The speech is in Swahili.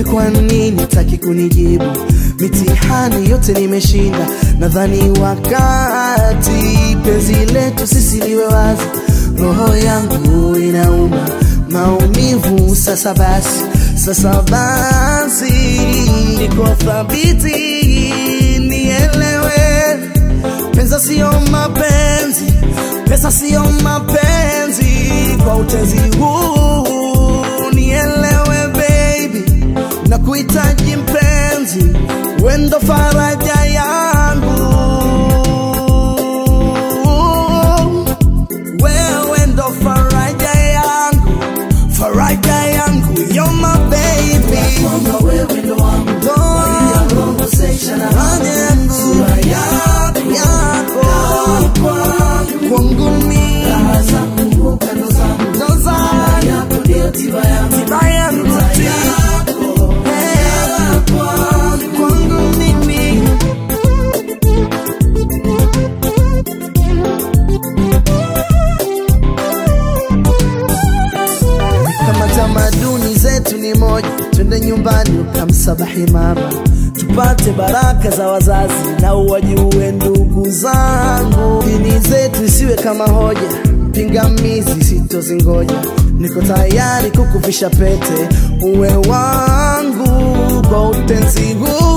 kwa nini taki kunijibu? Mitihani yote nimeshinda, nadhani wakati penzi letu sisi liwe wazi. Roho yangu inauma maumivu, sasa basi, sasa basi, niko thabiti, nielewe, pesa sio mapenzi, pesa sio mapenzi, kwa utenzi huu nielewe baby, na kuhitaji mpenzi, wendo faraja yangu wewe ndo faraja yangu, faraja yangu, you're my baby. wewe ndo wangu Ndo conversation faraja yangu, yako, yako, kwangu mimi, raha zangu upendo zangu ndo zangu, yako ndio tiba yangu tiba yangu, yako Eh, kwangu mimi. kama tamaduni zetu ni moja, twende nyumbani ukamsabahi mama, tupate baraka za wazazi na uwajue ndugu zangu. Dini zetu isiwe kama hoja, pingamizi sitozingoja. Niko tayari kukuvisha pete, uwe wangu kwa utenzi huu